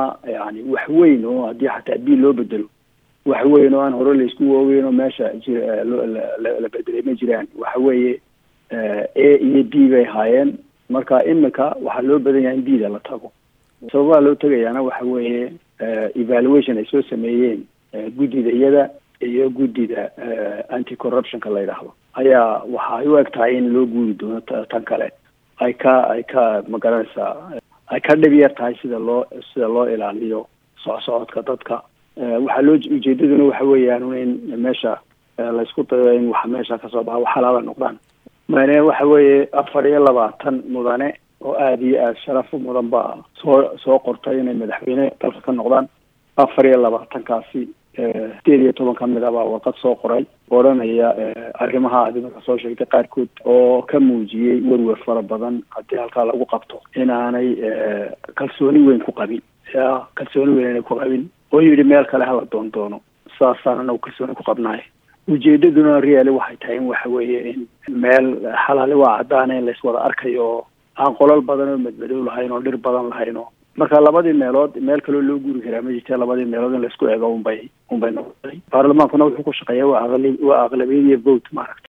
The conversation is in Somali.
yani wax weyn oo haddii xataa biil loo bedelo wax weyn oo aan hore laisku waaweyn oo meesha jir la bedelay ma jiraan waxa weeye a iyo b bay haayeen marka imika waxaa loo badan yahay in b-da la tago sababaha loo tegayaana waxa weeye evaluation ay soo sameeyeen guddida iyada iyo guddida anti corruptionka la yidhaahdo ayaa waxa ay u eg tahay in loo guuri doono tan kale ay ka ay ka magaranaysaa ay ka dhib yar tahay sida loo sida loo ilaaliyo socsocodka dadka waxaa loo ujeedaduna waxa weeyaan in meesha laysku dayo in wax meesha kasoo baxa wax halaala noqdaan mane waxa weeye afar iyo labaatan mudane oo aada iyo aada sharaf u mudan baa soo soo qortay inay madaxweyne dalka ka noqdaan afar iyo labaatankaasi sideed iyo toban kamid a baa warqad soo qoray odhanaya arrimaha aad iminka soo sheegtay qaarkood oo ka muujiyey werwer fara badan haddii halkaa lagu qabto inaanay kalsooni weyn ku qabin ya kalsooni weyn inay ku qabin oo yidhi meel kale hala doon doono saasaan anagu kalsooni ku qabnaay ujeedaduna reali waxay tahay in waxa weeye in meel xalaali waa caddaana in layswada arkayo oo aan qolal badan oo madmadow lahayn oo dhir badan lahayn oo marka labadii meelood meel kaloo loo guri karaa ma jirte labadii meelood in laisku eego unbay unbay noqotay baarlamaankuna wuxuu ku shaqeeya waa aqli waa aqlabiyadiyo vote maaragta